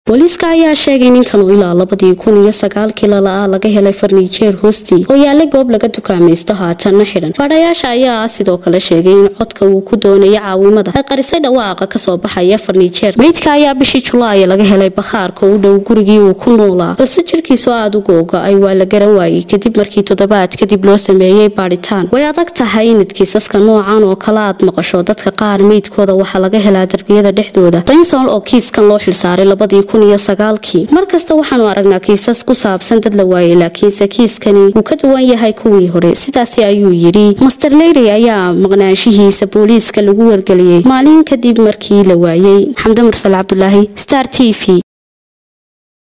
booliiska ayaa sheegay ninkan uu ilaa labadii kun iyo sagaalkii lala-a laga helay farniijeer hoostii oo yaala goob laga dukaamaysto haatanna xidhan baadhayaasha ayaa sidoo kale sheegay in codka uu ku doonayo caawimada ay qarisay dhawaaqa kasoo baxaya farniijeer meydka ayaa bishii julaay laga helay bakhaarka u dhow gurigii uu ku noolaa balse jirkiisu aada u googa-ay waa la garan waayey kadib markii toddobaad kadib loo sameeyey baadhitaan way adag tahay inad kiisaska noocan oo kale aad maqasho dadka qaar meydkooda waxaa laga helaa darbiyada dhexdooda daynson oo kiiskan loo xilsaaray labadii kun iyo sagaalkii mar kasta waxaanu aragnaa kiisas ku saabsan dad la waayey laakiinse kiiskani wuu ka duwan yahay kuwii hore sidaasi ayuu yidhi master leyry ayaa maqnaanshihiisa booliiska lagu wargeliyey maalin kadib markii la waayey xamde mursal cabdulaahi star t v